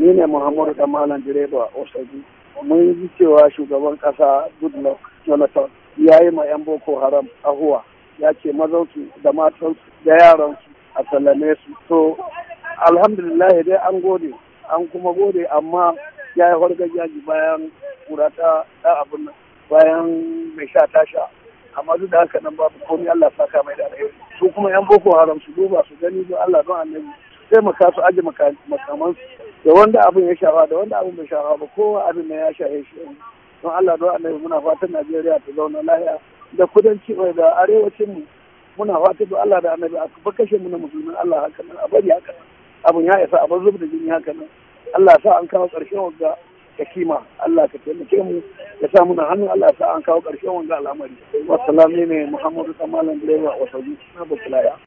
ni ne muhammadu da malam direba osaji mun ji cewa shugaban kasa goodluck jonathan ya yi ma 'yan boko haram ahuwa ya ce mazansu da matansu da yaransu a sallame su to alhamdulillah dai an gode an kuma gode amma ya yi hargajaji bayan kura ta abin nan bayan mai sha tasha amma duk da haka nan babu komai Allah saka mai da alheri su kuma yan boko haram su duba su gani don Allah don annabi sai maka su aje makaman da wanda abin ya shafa da wanda abin bai shafa ba kowa abin ne ya shafe shi don Allah don annabi muna fatan Najeriya ta zauna lahiya da kudanci da arewacin mu muna fatan don Allah da annabi a ba kashe mu na musulmin Allah haka nan a bari haka nan abin ya isa a bar zub da jini haka nan Allah sa an kawo ƙarshen wagga da kima Allah ka taimake mu ya sa muna hannun Allah sa an kawo ƙarshen wanga al'amari wasu ne Muhammadu Kamalan Direba Wasabi na Bakulaya.